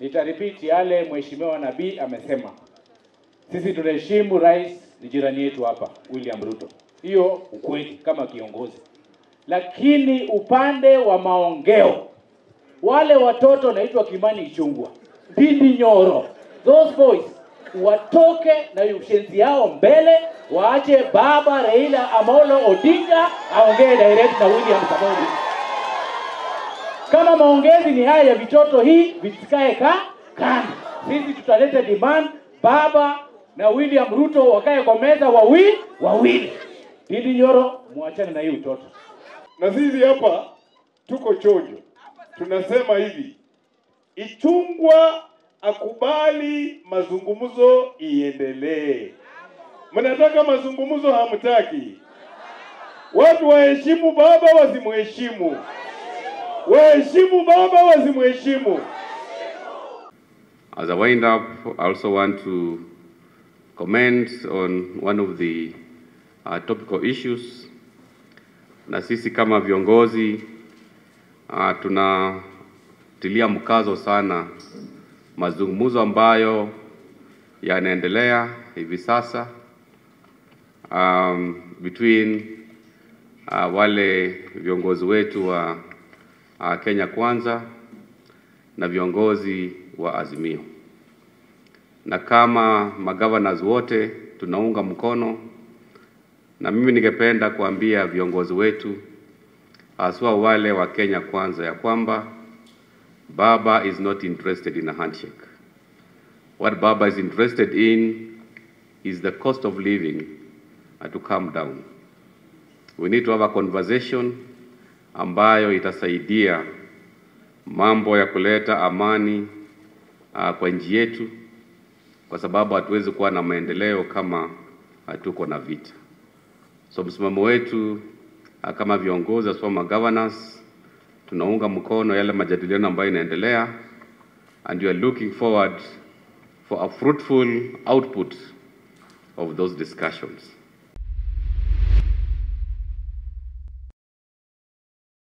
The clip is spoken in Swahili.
Nitarepeat yale mheshimiwa Nabii amesema. Sisi tunaheshimu rais, ni jirani yetu hapa, William Ruto. Hiyo ukweli kama kiongozi, lakini upande wa maongeo, wale watoto naitwa Kimani Ichung'wah, Ndindi Nyoro, those boys watoke na ushenzi yao mbele, waache baba Raila Amolo Odinga aongee direct na William Samoei Ruto. Kama maongezi ni haya ya vitoto hii visikae ka kando, sisi tutaleta demand baba na William Ruto wakae kwa meza wawili wawili. Ndindi Nyoro, muachane na hii utoto. Na sisi hapa tuko chonjo, tunasema hivi, Ichung'wah akubali mazungumzo iendelee. Mnataka mazungumzo, hamtaki? Watu waheshimu baba, wasimheshimu? Waheshimu baba, wasimheshimu? As a wind up, I also want to comment on one of the uh, topical issues. Na sisi kama viongozi uh, tunatilia mkazo sana mazungumzo ambayo yanaendelea hivi sasa um, between uh, wale viongozi wetu wa uh, Kenya Kwanza na viongozi wa Azimio, na kama magavanas wote tunaunga mkono, na mimi ningependa kuambia viongozi wetu haswa wale wa Kenya Kwanza ya kwamba Baba is not interested in a handshake. What Baba is interested in is the cost of living uh, to come down. We need to have a conversation ambayo itasaidia mambo ya kuleta amani uh, kwa nchi yetu, kwa sababu hatuwezi kuwa na maendeleo kama hatuko na vita. So msimamo wetu uh, kama viongozi as former governors tunaunga mkono yale majadiliano ambayo inaendelea and we are looking forward for a fruitful output of those discussions.